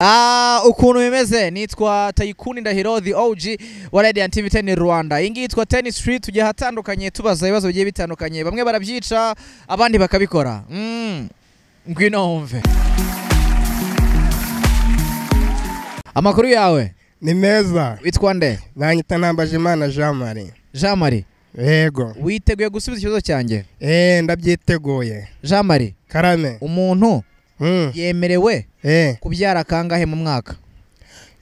Ah, ukuntu bimeze nitwa Tayikuni Ndahiro the OG wa Radiant TV 10 Rwanda. Iyi ngiyi yitwa Ten Street tujya ahatandukanye tubaza ibibazo bigiye bitandukanye bamwe barabyica abandi bakabikora. Mm. Ngwino wumve. Amakuru yawe ni meza witwa nde? banyita Nambajimana Jean Marie Jean Marie. yego Witeguye gusubiza ikibazo cyanjye? eee ndabyiteguye Jean Marie, karame umuntu Mm. yemerewe Eh, kubyara kangahe mu mwaka?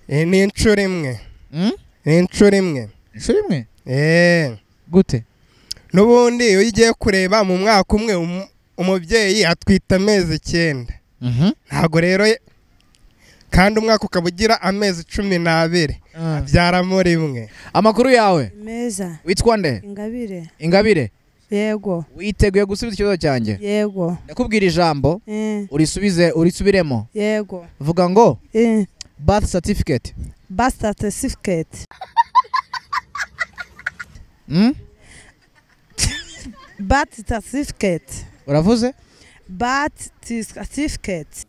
eh, ni inshuro imwe Mm? ni inshuro imwe Inshuro imwe? eee Gute? n'ubundi iyo ugiye kureba mu mwaka umwe um- umubyeyi atwita amezi icyenda Mhm. ntabwo rero ye- kandi umwaka ukaba ugira amezi cumi n'abiri Ah. abyara muri imwe Amakuru yawe meza witwa nde? ingabire Ingabire, yego witeguye gusubiza ikibazo cyanjye? yego ndakubwira ijambo Eh, urisubize urisubiremo yego vuga ngo Eh, birth certificate birth certificate mm? birth certificate uravuze birth certificate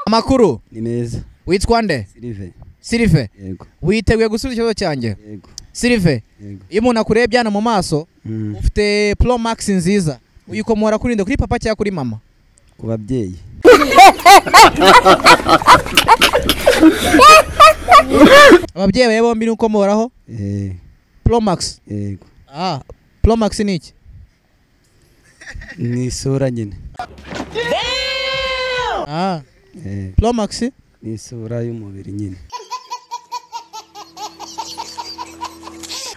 amakuru ni meza witwa nde silive silive yego witeguye gusubiza ikibazo cyanjye yego silive yego iyo umuntu akurebye hano mu maso Mm. ufite pro max nziza uyikomora kuri nde kuri papa cyangwa kuri mama ku babyeyi ababyeyi bawe bombi ni ukomoraho Eh, pro max yego ah, pro max ni iki ni isura nyine ah, Eh, pro max ni isura y'umubiri nyine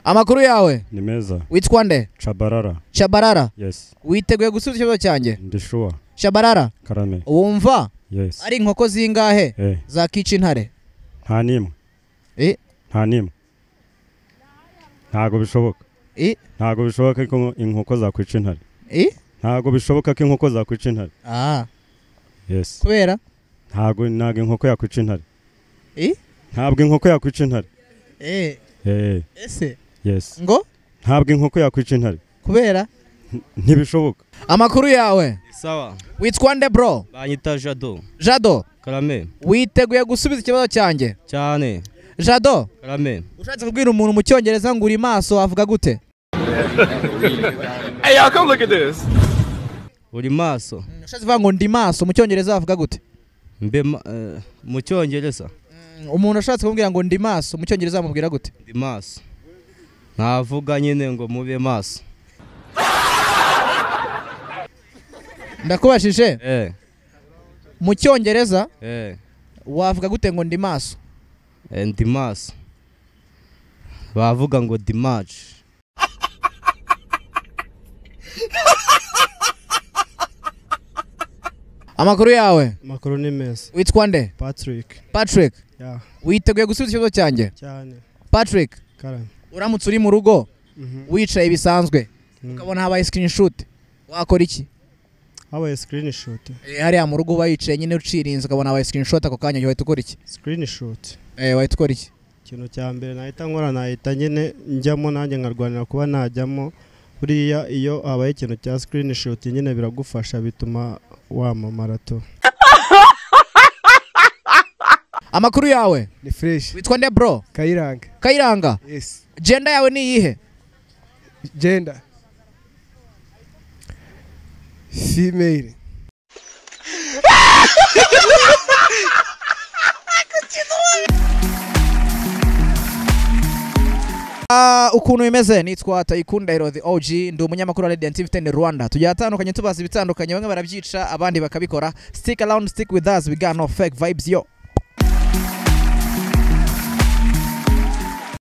amakuru yawe ni meza witwa nde cabarara shabarara yes witeguye gusubiza ikibazo cyanjye ndishuwa shabarara karame wumva yes ari inkoko zingahe Eh, zakica intare nta n'imwe Eh. nta n'imwe ntago bishoboka Eh. ntago bishoboka ko inkoko zakwica intare Eh? ntago bishoboka ko inkoko zakwica intare Ah, yes kubera ntago ntago inkoko yakwica intare Eh. ntabwo inkoko yakwica intare eh, Eh, ese yes ngo ntabwo inkoko yakwica intare kubera N- ntibishoboka amakuru yawe sawa witwa nde bro banyita jado jado karame witeguye gusubiza ikibazo cyanjye cyane jado karame ushatse kubwira umuntu mu cyongereza ngo uri maso avuga gute uri maso ushatse kuvuga ngo ndi maso mu cyongereza avuga gute mbe ma- eh, mu cyongereza Mm, umuntu ushatse kumubwira ngo ndi maso mu cyongereza amubwira gute ndi maso ntavuga nyine ngo mube maso ndakubashije eh mu cyongereza eh wavuga gute ngo ndi maso eh, ndi maso bavuga ngo ndi maci amakuru yawe Amakuru ni meza witwa nde Patrick patrick ya witeguye gusubiza ikibazo cyanjye cyane patrick karame uramutse uri mu rugo Mhm. wicaye bisanzwe Mm. ukabona habaye screenshot wakora iki habaye screenshot Eh, hariya mu rugo uba wicaye nyine ucirinze ukabona habaye screenshot ako kanya wahita ukora iki screenshot eh wahita ukora iki ikintu cya mbere nahita nkora nahita nyine njyamo nanjye nkarwanira kuba najyamo buriya iyo habaye ikintu cya screenshot nyine biragufasha bituma wamamara tu amakuru yawe ni fresh witwa nde bro kayiranga kayiranga yes genda yawe ni iyihe gender female Ah, ukuntu bimeze nitwa Tayikunda Hero the OG ndi umunyamakuru wa Radiant TV 10 Rwanda tujya ahatandukanye tubaza ibitandukanye bamwe barabyica abandi bakabikora stick around stick with us we got no fake vibes yo